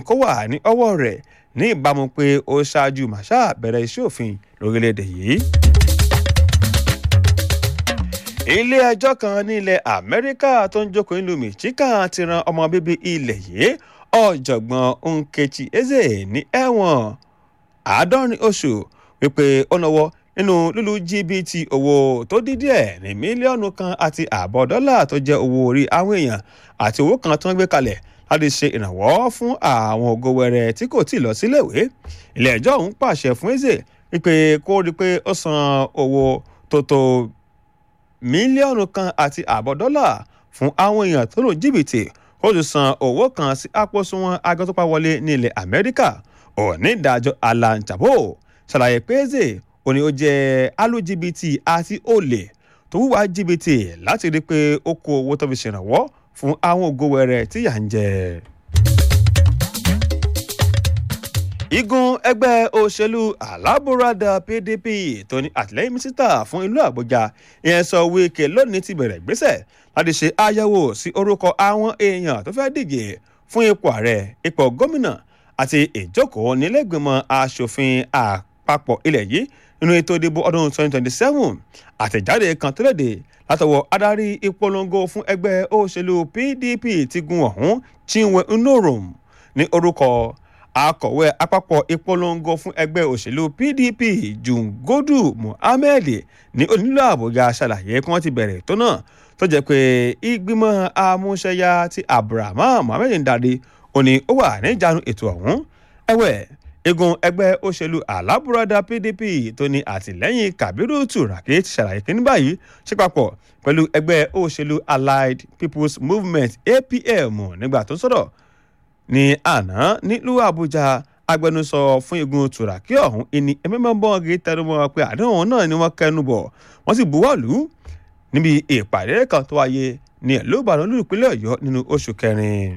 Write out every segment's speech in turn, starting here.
kó wà ní ọwọ́ rẹ̀ ní ìbámu pé ó ṣáájú màṣá bẹ̀rẹ̀ iṣẹ́ òfin lórílẹ̀‐èdè yìí. ilé ẹjọ́ kan ní ilẹ̀ amẹ́ríkà tó ń jókòó nílùú michigan ti ran ọmọ bíbí ilẹ̀ yìí ọ̀jọ̀gbọ́n nkechi eze ní ẹ̀wọ̀n àádọ́rin oṣù wípé ó náwó nínú lílu jìbìtì owó tó dín díẹ̀ ní mílíọ̀nù kan àti ààbọ̀ dọ́là tó jẹ́ owó orí àwọn èèyàn àti owó kan tó ń gbé kalẹ̀ láti ṣe ìrànwọ́ fún àwọn ògo wẹrẹ tí kò tí ì lọ síléèwé ilé ẹjọ́ ọ̀hún pàṣẹ fún eze wípé kó rí i pé ó san owó tó tó mílíọ̀nù kan àti ààbọ̀ dọ́là fún àwọn èèyàn tó lò jìbìtì ó sì san owó kan sí àpòsùnwọ̀n agbẹ́tọ́pá wọlé ní ilẹ̀ amẹ́ríkà onídàájọ́ alan jabo ṣàlàyé pé eze ó ní ó jẹ́ alójìbìtì àti olè tó wúwa jìbìtì láti rí i pé ó kó owó tó fi ṣèrànwọ́ fún àwọn ògo wẹrẹ tí yà ń jẹ. igun ẹgbẹ́ òṣèlú alábùradà pdp tó ní àtìlẹ́yìn mínísítà fún ìlú àbújá ìyẹn sọ wíkẹ́ lónìí ti bẹ̀rẹ̀ ìgbésẹ̀ láti ṣe àyẹ̀wò sí orúkọ àwọn èèyàn tó fẹ́ díje fún ipò ààrẹ ipò gómìnà àti ìjókòó nílẹ̀gbìmọ̀ asòfin àpapọ̀ ilẹ̀ yìí nínú ètò ìdìbò ọdún 2027 àtẹ̀jáde kan tó léde látọwọ́ adarí ìpolongo fún ẹgbẹ́ òṣèlú pdp ti gun ọ̀hún chinwe nnorom ní orúkọ akọ̀wé àpapọ̀ ìpolongo fún ẹgbẹ́ òṣèlú pdp jungodu muhammed ní onílù àbújá ṣàlàyé kí wọ́n ti bẹ̀rẹ̀ tó náà tó jẹ́ pé ìgbìmọ̀ amúṣẹ́yà ti abraham muhammed ń darí ó ní ó wà níjànú ètò ọ̀hún ẹ̀wẹ̀ igun ẹgbẹ́ òṣèlú alábùradà pdp tó ní àtìlẹ́yìn kabiru turaki ti ṣàlàyé kí ní báyìí ṣe papọ̀ pẹ̀lú ẹgbẹ́ òṣèlú allied people's movement apm nígbà tó sọ̀rọ̀ ní àná nílùú àbújá agbẹnusọ fún igun turaki ọ̀hún ìní ẹ̀mẹ́mọ́bọ́ọ̀gì tẹnumọ́ pé àdéhùn náà ni wọ́n kẹnu bọ̀ wọ́n sì buwọ́lù níbi ìpàdé kan tó wáyé ní ìlú ìbàdàn olùpínlẹ̀ ọ̀yọ́ nínú oṣù kẹrin.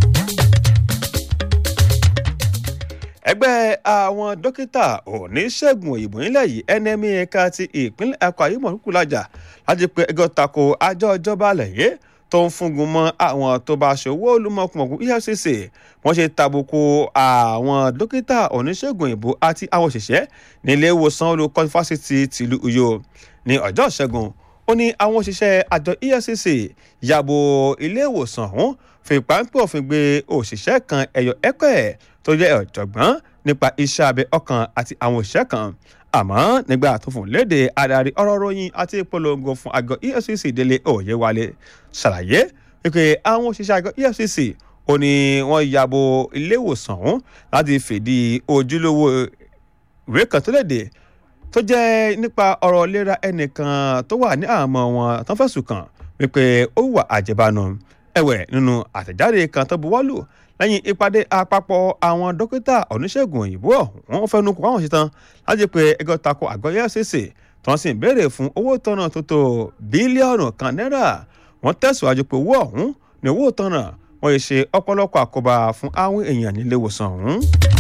ẹgbẹ́ àwọn dókítà oníṣègùn òyìnbó nílẹ̀ yìí nma ẹ̀ka ti ìpínlẹ̀ ẹ̀kọ́ ayémọ̀lúkú lájà láti pé ẹgbẹ́ tako àjọ ìjọba àlẹ̀yé tó ń fúngun mọ́ àwọn tó bá ṣòwò olùmọ̀kùmọ̀kù efcc wọ́n ṣe tàbùkù àwọn dókítà oníṣègùn òyìnbó àti àwọn òṣìṣẹ́ nílé ìwòsàn olùkọ́ fásitì tìlú uyo ní ọjọ́ ìṣẹ́gun ó ní àwọn òṣìṣẹ́ àjọ efcc yàbò ilé ìwòsàn ọ̀hún fi páńpẹ́ òfin gbé òṣìṣẹ́ kan ẹ̀yọ ẹ̀kọ́ tó jẹ́ ọ̀jọ̀gbọ́n nípa iṣẹ́ abẹ ọkàn àti àwọn òṣìṣẹ́ kan àmọ́ nígbà tó fún léde adarí ọ̀rọ̀ ròyìn àti ìpolongo fún àgọ́ efcc délé òyewálé ṣàlàyé wípé àwọn òṣìṣẹ́ àgọ́ efcc ó ní wọ́n yàbò ilé ìwòsàn ọ̀hún láti fìdí ojúlówó ìwé kan tó léde tó jẹ́ nípa ọ̀rọ̀ ìlera ẹnìkan tó wà ní àmọ́ wọn tó fẹ̀sùn kàn wípé ó wà àjẹbánu ẹ̀wẹ̀ nínú àtẹ̀jáde kan tó buwọ́lù lẹ́yìn ìpàdé àpapọ̀ àwọn dókítà oníṣègùn òyìnbó ọ̀hún fẹnu kò àwọn ṣetán láti pé ẹgbẹ́ tako àgọ́ efcc tí wọ́n sì ń béèrè fún owó tọ́nà tó tó bílíọ̀nù kan náírà wọ́n tẹ̀síwájú pé owó ọ̀hún ní owó tọ́nà wọ́n yìí ṣe ọ̀pọ̀lọpọ̀ àkóbá fún àwọn èèyàn nílé ìwòsàn ọ̀hún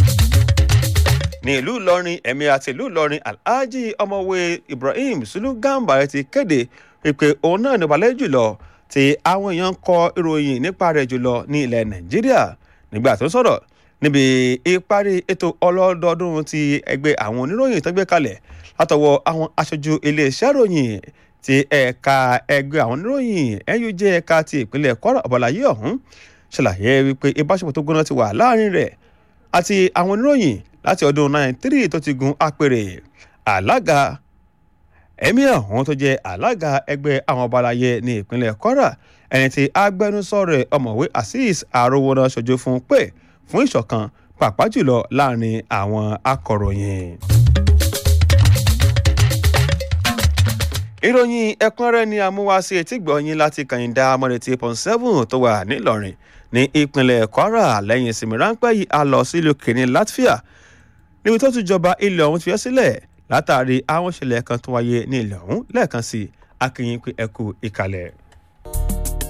ní ìlú ìlọrin ẹ̀mí àti ìlú ìlọrin alhaji ọmọwé ibrahim sulu gambare ti kéde pé òun náà ní balẹ̀ jùlọ tí àwọn èèyàn ń kọ ìròyìn nípa rẹ̀ jùlọ ní ilẹ̀ nàìjíríà nígbà tó sọ̀rọ̀ níbi ìparí ètò ọlọ́dọọdún ti ẹgbẹ́ àwọn oníròyìn tó gbé kalẹ̀ látọwọ́ àwọn aṣojú iléeṣẹ́ ìròyìn ti ẹ̀ka ẹgbẹ́ àwọn oníròyìn nuj ẹ̀ka ti ìpínlẹ̀ kwara ọ̀bọ̀láyé ọ̀hún ṣàlàyé wípé ìbáṣepọ̀ tó gbóná ti wà láàrin rẹ̀ àti àwọn oníròyìn láti ọdún 93 tó ti gun apèrè alága ẹ̀mí ọ̀hún tó jẹ́ alága ẹgbẹ́ àwọn ọbalayé ní ìpínlẹ̀ kwara ẹni tí agbẹnusọ rẹ̀ ọ̀mọ̀wé azeez arówóná ṣojú fún pé fún ìṣọ̀kan pàápàá jùlọ láàrin àwọn akọ̀ròyìn. ìròyìn ẹ̀kúnrẹ́rẹ́ ni amúwáṣe etí gbọ̀nyìn láti kàyìndà amọ̀rẹ̀tì pọ̀n seven tó wà nílọrin ní ìpínlẹ̀ kwara lẹ́yìn ìsinmi ráńpẹ́ yìí a lọ sílùú kìnní latvia níbi tó tún jọba ilẹ̀ ọ̀hún ti fẹ́ sílẹ̀ látàrí àwọn ìṣẹ̀lẹ̀ kan tó wáyé ní ilẹ̀ ọ̀hún lẹ́ẹ̀kan sí akínyìn pé ẹkú ìkàlẹ̀.